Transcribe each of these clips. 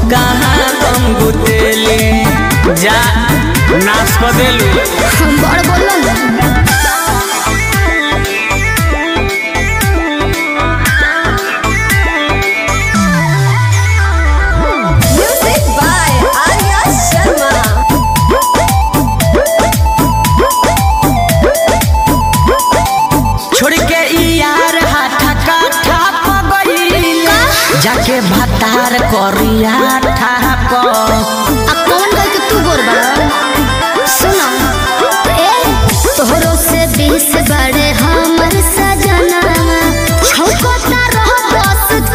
कहाँ गंगू तेली जा नाश कर देलू हम बड़ बोलन Music by Arya Sharma. छोड़ के ई यार हाथा काठा पगईल जाके भतार करिया ठाप आ कौन गल के तू गोर बड़ा सुनो ए तोहरो से बीस बड़े हमर सजना छौकता रह बस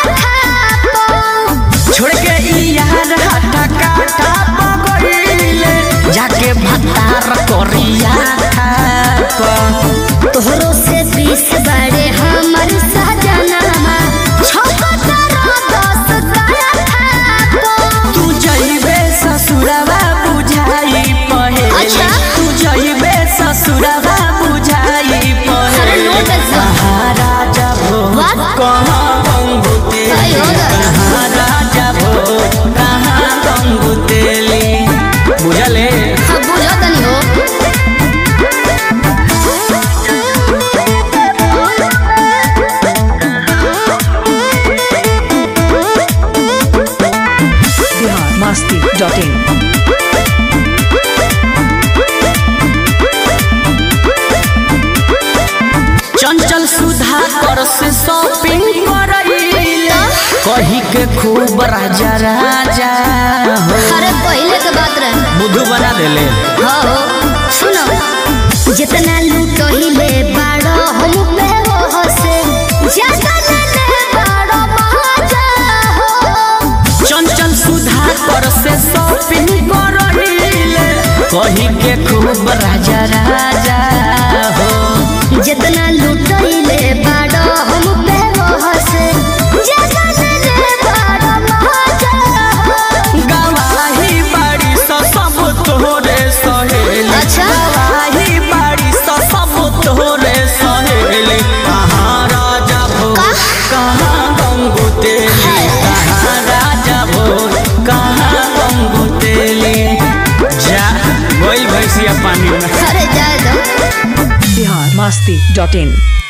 काठा छोड़ के ई यार हाथा काठा पगईल जाके भतार करिया ठाप तोहरो से बीस बड़े हमर सजना छौकता रह बस काठा तू जइबे ससुरवा बुझाई पहे अच्छा। तू जइबे ससुरवा बुझाई पहे अरे नोट ऐसा। महाराजा भो What? कहाँ गंगू तेली अयो दादा। महाराजा भो कहाँ गंगू तेली बुझले हाँ बुझा तनी हो biharmasti.in चंचल सुधा कर से शॉपिंग करईल कही के खूब राजा राजा हो अरे पहले के बात रहे बुद्धू बना देले हाँ हो सुनो जितना लूटो ही ले बाड़ो हम पे हो हसे ज्यादा ले ले बाड़ो महाजा हो चंचल सुधा कर से शॉपिंग करईल कही के खूब राजा राजा हो जितना लूटो ही ले बाड़ो हम पे हो हसे ज्यादा ले ले बाड़ो महाजा हो गवाही बाड़ी स सब तोरे सहेली अच्छा। गवाही बाड़ी स सब तोरे सहेली कहाँ राजा भो का? कहाँ गंगू तेली कहाँ राजा भो कहाँ गंगू तेली जा गोइल भैंसिया पानी में अरे जाए दो biharmasti.in